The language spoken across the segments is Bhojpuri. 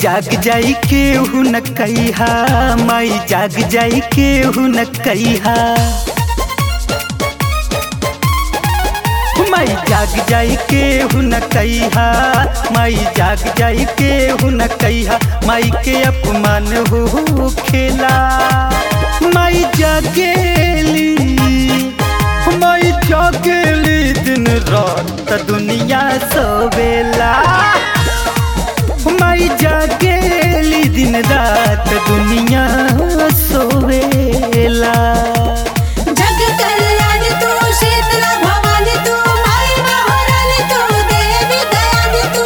जाग जाई केहू न कहिहा माई जाग जाई केहू न कहिहा माई जाग जाई केहू न कहिहा माई जाग जाई केहू न कहिहा माई के अपमान हो खेला माई जागेली माई जागेली दिन रात दुनिया सोवेला माई जागेली दिन रात दुनिया सोवेला जग कल्याण तू शीतला भवानी तू माई महारानी तू देवी दयानी तू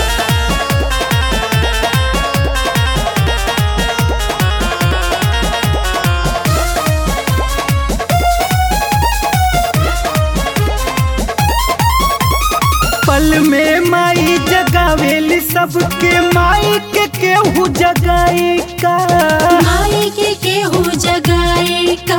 पल में माई जगावेली सबके माई के केहू जगाई का माई के केहू जगाए का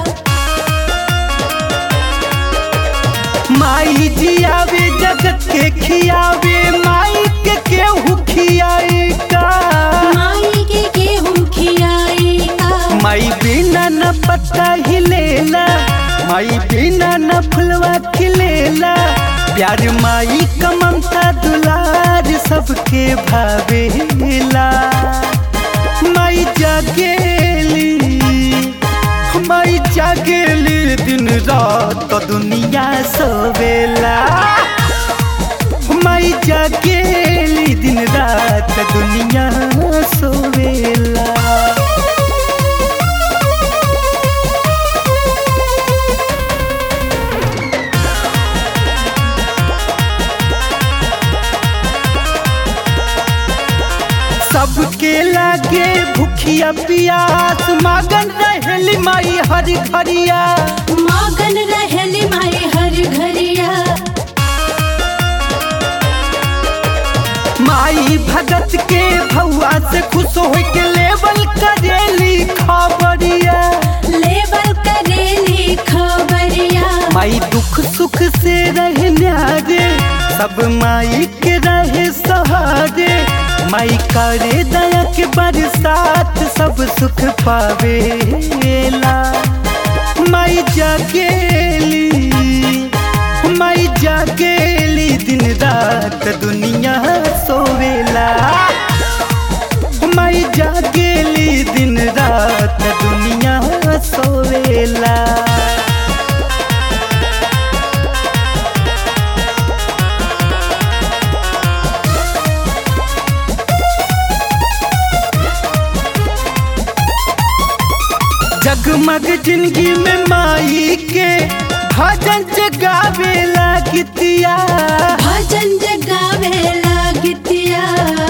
माई जियावे जगत के खियावे माई के केहू खियाई का माई के केहू खियाए का माई बिना न पत्ता हिलेला माई बिना न फुलवा खिलेला प्यार माई का ममता दुलार सबके भावेला माई जागेली माई जागेली दिन रात दुनिया सोवेला माई जागेली दिन रात दुनिया सोवेला सबके लागे भूखिया पियास मागन रहेली माई हरी खरिया मगन रहली माई हर घरिया माई भगत के भौआ से खुश हो के लेवल करेली खबरिया लेबल करेली खबरिया माई दुख सुख से रहे न्यारे सब माई के रहे सहारे माई करे दया के बरसात सब सुख पावेला माई जागेली माई जागेली दिन रात दुनिया सोवेला माई जागेली दिन रात दुनिया सोवेला जगमग जिंदगी में माई के भजन जगावेला गीतिया भजन जगावे लागितिया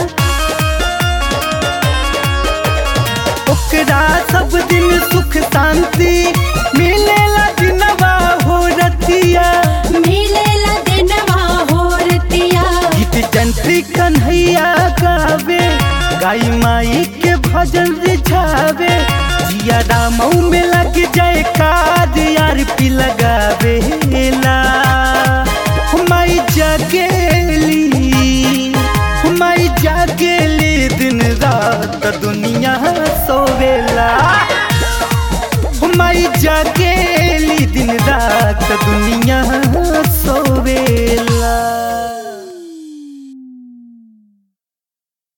ओकरा सब दिन सुख शांति मिलेला दिनवा हो रतिया मिलेला दिनवा होरतिया गीत जंत्री कन्हैया गावे गाई माई के भजन रिझावे जिया रामऊ में लग जाए काद यार पी लगावेला माई जागेली माई जागेली दिन रात दुनिया सोवेला माई जागेली दिन रात दुनिया